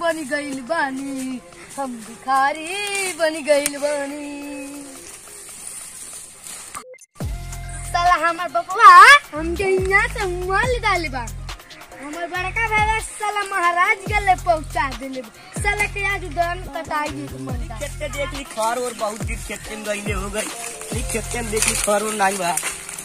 बन गइल बानी हम भिखारी बन गइल बानी साला हमार बपवा हमके यहाँ से मल डाले बा हमार बड़का भाई साला महाराज गले पहुंचा देले बा। साला के आज दन कटाई मन दा खेत के देख ली खर और बहुत दिन खेत में गईले हो गई ली खेत में देख ली खर और नहीं बा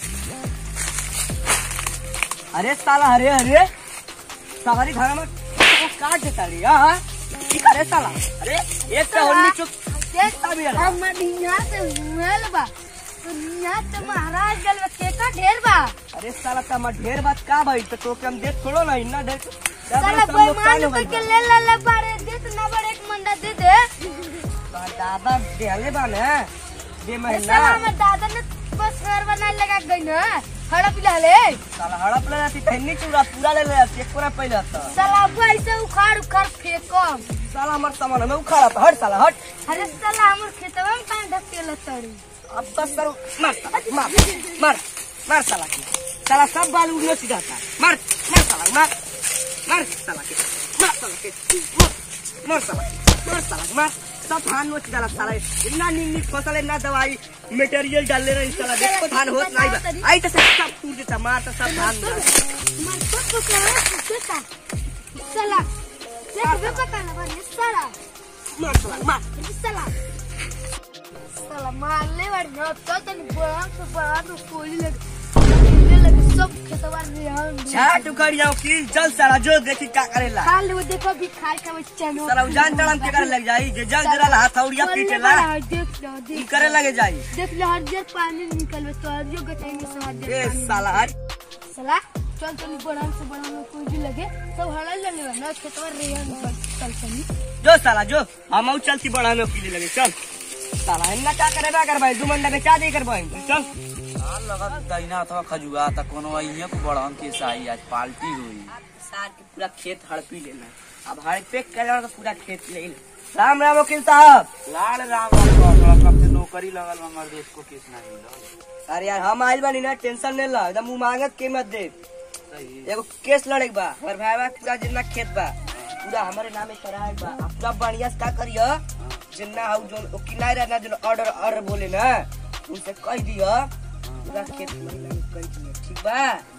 अरे साला अरे अरे सवारी घर में तो काट देता रे हां की करे साला अरे एक तो होली चुप देख अभी अला। हमर यहाँ से मल बा तो यहाँ से महाराज गले केका ढेर बा अरे साला तमा ढेर बात का भाई तो तोके हम देख छोड़ो ना इन्ना ढेर साला कोई मान लो के ले ले ले बारे दे तो ना बड़े एक मंडा दे दे दादा देहले बा ना दे महीना साला हमर दादा ने बस घर बनाए लगा गई ना हड़प ले ले साला हड़प ले जाती थन्नी चूड़ा पूरा ले ले जाती एक पूरा पहले था साला अब ऐसे उखाड़ उखाड़ फेंकम साला हमार सामान हमें उखाड़ा था, हट साला हट अरे साला हमर खेतवा में पानी ढकेल तड़ी अब बस करो मार साला, मार मार मार साला के साला सब बाल उड़ने सीधा था मार मार साला मार मार साला के मार साला के मार मार साला के मार साला के मार सब धान नोच डाला साला इतना नीम नीम फसल इतना दवाई मटेरियल डाल ले रही साला देखो धान होत नहीं बा आई तो सब टूट देता मार तो सब धान मर तो तो करा देता साला देख बे पता ना बने साला मार साला मार साला साला मार ले बार न तो तन बड़ा से बड़ा तो कोली लगे ले लगे सब खेतवा रेहन छाट उखड़ जाओ की चल साला जो देखी का करेला खा ले वो देखो भी खाए खाए चनो साला उजान चढ़म के करे लग जाई जे जल जरा हाथ औड़िया पीटेला देख लो ई देख करे लगे जाई देख लो हर जगह पानी निकलवे तो हर जगह गटाएंगे सब हर ए जगह पानी साला हट साला चल चल बड़ा से बड़ा में कोई भी लगे सब हड़ल ले लेवा ना खेतवा रेहन चल चली जो साला जो हम आउ चलती बड़ा में पीले लगे चल साला इन्ना का करे ना कर भाई दू मंडा में क्या दे कर भाई चल हाल लगा दैना अथवा खजुआ त कोनो अइहे को बड़हन के साई आज पार्टी हुई सार के पूरा खेत हड़पी लेना अब हड़पे कर तो पूरा खेत ले ले राम राम वकील साहब लाल राम राम कहला कब से नौकरी लगल बा, हमर देश को किस नहीं मिलल अरे यार हम आइल बानी ना टेंशन नहीं ला एकदम मुंह मांगत कीमत दे सही एगो केस लड़े के बा और भाई बा पूरा जितना खेत बा पूरा हमारे नामे कराए बा अब पूरा बढ़िया से का करियो जितना हाउ जो ओ किनारे रहना जो ऑर्डर ऑर्डर बोले ना उनसे कह दियो पूरा खेत मेरे नामे कर दियो ठीक बा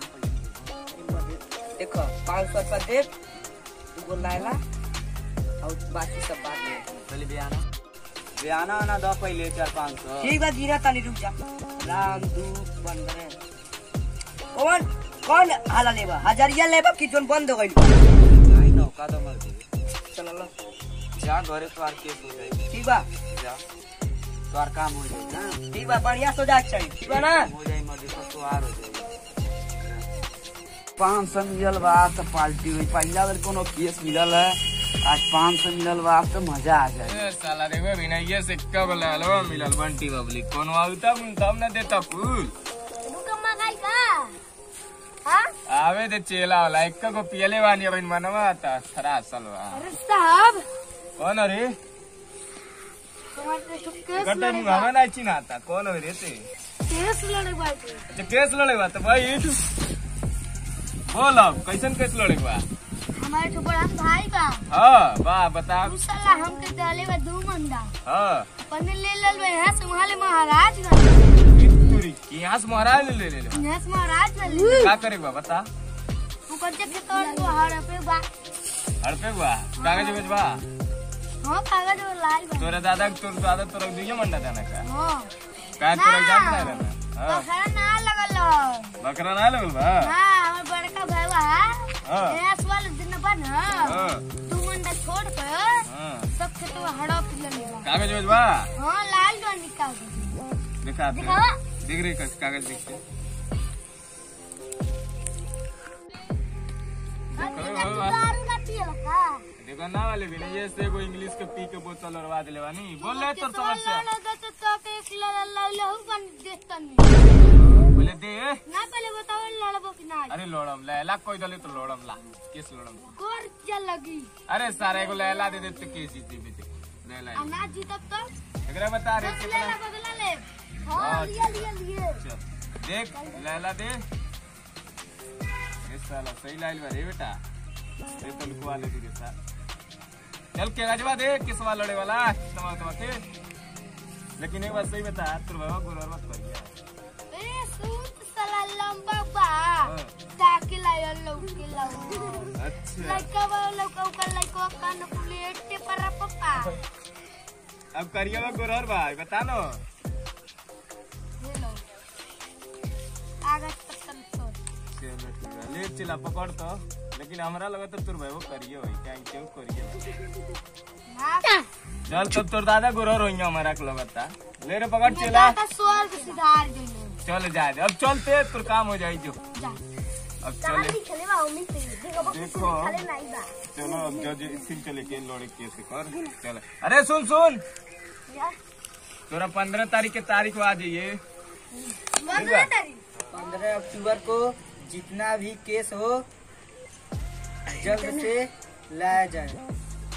देखो पाँच सौ रुपया दे एगो लायला और बाकी सब बाद में चली बियाना बियाना आना दो पहले चार पाँच सौ ठीक बा जीना तानी रुक जा राम दू पंद्रह कौन कौन हाला लेबा हजारिया लेबा कि जोन बंद हो गइल नहीं नौका तो मर दे चल लो जा घरे तोहार केस हो जाई ठीक बा जा तोहार काम हो जाई ना ठीक बा बढ़िया सो जा चाहिए ठीक बा ना हो जाई मर्जी तो तोहार हो जाई पाँच सौ मिलल बा तो पार्टी हुई पहला बेर कोनो केस मिलल है आज पाँच सौ मिलल बा तो मजा आ जाए ए, साला देखो विनय से कब लालो मिलल बंटी बबली कोनो आवता मुन तब न देता फूल रुकम्मा खाई का हाँ आवे दे चेला वाला एक को पियले वानी अब इन मनवा आता थरा सलवा अरे साहब कौन रे तुम्हारे तो केस गट्टे लड़े मुंह हमें नहीं चिन्हाता कौन रे ते केस लड़े बाटे जे केस लड़े बा तो भाई बोल अब कैसन केस लड़े बा हमारे तो बड़ा भाई बा हाँ वाह बताओ तू साला हमके डाले बा दू मंदा हाँ पन्ने ले ले बा यहाँ से वहाँ ले महाराज गए तुरी यहाँ से महाराज ले ले ले ले। यहाँ से महाराज गए ले का करे बा बता तू कर के तो तू हर पे बा हड़पे बा कागज भेजबा हाँ कागज वो लाई बा तोरे दादा तोर दादा तोरा दुइये मंडा देना का हाँ का तोरा जान ना रहना हाँ बखरा ना लगल हो। बकरा ना लगल बा हाँ हमार बड़का भाई बा हाँ यहाँ से वाले दिन बा ना हाँ तू मंदा छोड़ कर हाँ सब खेतवा हड़प ले लेबा कागज भेजबा हाँ लाल डंडी कागज दिखा दे दिखावा? दिख रही का- कागज दिख रही हाँ, तू ना तू दारू ना पियल का देखो ना वाले भी नहीं ये से एगो इंग्लिश के पी के बोतल और वाद लेवा नहीं बोल ले तोर समस्या बोले दे ना पहले बताओ लड़बो कि ना अरे लोड़म लैला कोई दले तो लोड़म ला किस लोड़म गोर चल लगी अरे सारे को लैला दे दे तो के जीत जीबी दे लैला अनाज जीतब तो एकरा बता रे बस कितना लेला बदला ले हाँ लिया लिया लिए चल, देख लैला दे ये साला सही लाइल बा रे बेटा ये तो लिखवा ले रे साला चल के गजवा दे किसवा लड़े वाला तमा तमा के लेकिन एक बात सही बता तोर बाबा गुरर मत करिया ए सूट साला लंबा बा हाँ। ताके लायो लौके लाओ अच्छा लइका बा लौका उका लइका कान प्लेट पर पप्पा अब करिया बा गुरर भाई बता नो हेलो आगे तक तो चलो ठीक है ले चला पकड़ तो लेकिन हमरा लगा तो तोर भाई करिए भाई क्या क्यों करिए ना चल तब तोर दादा गुरर होइए हमारा के लगता ले रे पकड़ चला दादा स्वर्ग सिधार गइले चल जा दे अब चलते तोर काम हो जाई जो जा अब चले खेले बा उम्मीद से देखो बा देखो नहीं बा चलो अब जज इसी चले के लड़े कैसे कर चल अरे सुन सुन या तोरा पंद्रह तारीख के तारीख आ जाइए पंद्रह तारीख पंद्रह अक्टूबर को जितना भी केस हो जल्द से लाया जाए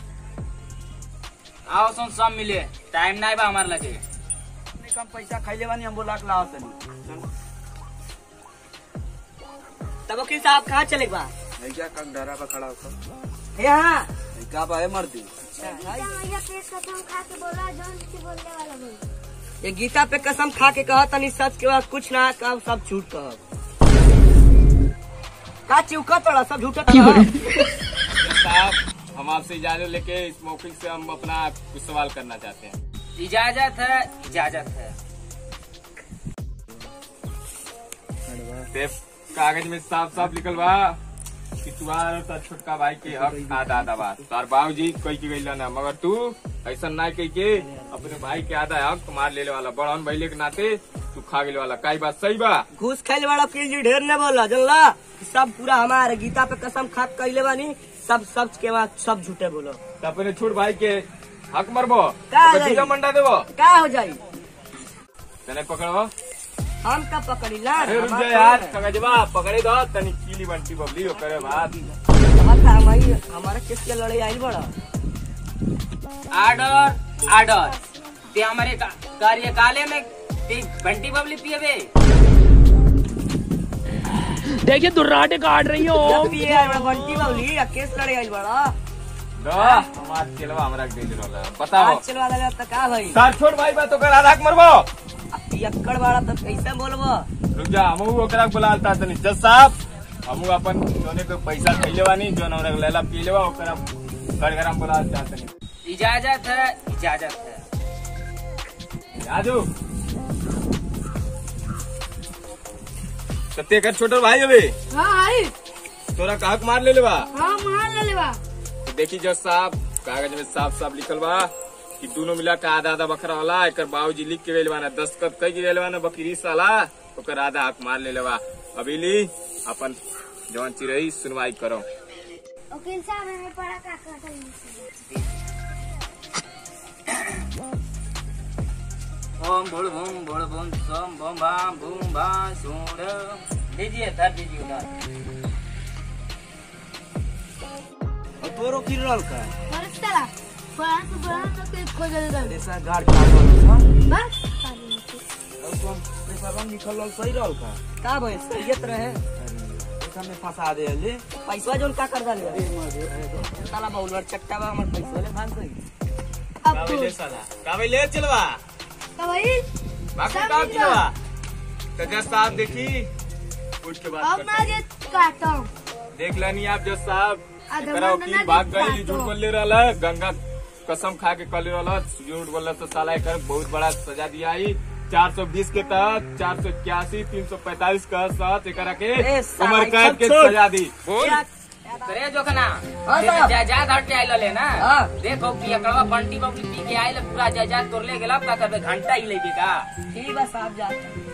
आओ सुन सब मिले टाइम नहीं बा हमारे लगे कम पैसा खाइले बानी हम बोला लाओ तनी तब वकील साहब कहाँ चले बा क्या कंडरा पे खड़ा होकर यहाँ क्या बा है मर्दी भैया पेट खत्म खा के बोला जौन के बोलने वाला भाई ये गीता पे कसम खा के कहा तनी सच के बाद कुछ ना कहा सब झूठ कहा का चिवका तोड़ा सब झूठा कहा साहब हम आपसे इजाजत लेके इस मौके से हम अपना कुछ सवाल करना चाहते हैं इजाजत है इजाजत है ते कागज में साफ साफ लिखल बा कि तुम्हार और तार छोटका भाई के हक आधा आधा बा तार बाबूजी कही के गई ना मगर तू ऐसा ना कही के अपने भाई के आधा हक मार लेले वाला बड़हन भैले के नाते तू खा गेले वाला काई बात सही बा घूस खाइले वाला वकील जी ढेर न बोला जनला सब पूरा हमारे गीता पे कसम खात कहले बानी सब सच के बाद सब झूठे बोलो तो अपने छोट भाई के हक मरबो का तो नहीं? जीजा मंडा देबो का हो जाई तने पकड़ो हम का पकड़ी ला अरे रुक जा यार कागजबा पकड़े दो तनी कीली बंटी बबली ओकरे बाद हमारी हमारा केस के लड़ाई आई बड़ा आर्डर आर्डर ते हमारे का- कार्यकालय में ते घंटी बबली पिएबे देखिए दुर्राटे काट रही हो जब भी ये बंटी बावली या केस लड़ाई आई बड़ा दो हमार चलवा हमरा के दे रहला बताओ आज चलवा दे तो का भाई तार छोट भाई बा तो कर आधा हक मरबो अब पियक्कड़ वाला तो कैसे बोलबो रुक जा हमहू ओकरा के बुलालता तनी जज साहब हमहू अपन जोने के पैसा खइले बानी जोन हमरा के लेला पी लेवा ओकरा गड़गड़ाम बुलाल चाहतनी इजाजत है इजाजत है राजू कते कर छोटो भाई अबे हाँ आई तोरा का हक मार ले लेबा हाँ मान ले लेवा तो देखी जज साहब कागज में साफ साफ लिखल बा कि दोनों मिला के आधा आधा बकरा होला एकर बाबूजी लिख के गइल बाना दस्तखत कई के गइल बाना बकरी साला ओकर आधा हक मार ले लेबा अभी ली अपन जवन चिरई सुनवाई करो वकील साहब हमें पढ़ा का कर ओम भूल भूम भूल भूम सोम भूम भाम भूम भा सूढ़ दीजिए धर दीजिए उधर और तोरो की रोल का अरे चला पढ़ा तो पढ़ा तो के खोज दे ऐसा गाड़ का रोल बस और कौन पैसा रंग निकल सही रहल का का भाई सहियत रहे पैसा में फंसा दे ले पैसा जोन का कर डाले साला बाउलर चट्टा बा हमर पैसा ले भाग गई अब कावे साला कावे ले चलवा तो भाई बाकी सब काम मिल चलवा तो जज साहब देखी उठ के बात अब करते मैं ये काटा हूँ देख लेनी आप जज साहब आधा एकरा महीना वकील ना भाग दिखा गई तो। झूठ बोल ले रहा गंगा कसम खा के कर ले रहा झूठ बोल तो साला एकर बहुत बड़ा सजा दिया आई 420 के तहत चार सौ इक्यासी तीन सौ पैतालीस का साथ एकरा के ए, साला, उम्र कैद सब के छोड़। सजा दी बोल करे जो कना हाँ, साहब। जायदाद हट के आइल ले ना हाँ। देखो कि एकड़वा बंटी बबली पी के आइल पूरा जायदाद तोड़ ले गेला का करबे घंटा ही लेबे का ठीक बा साहब जा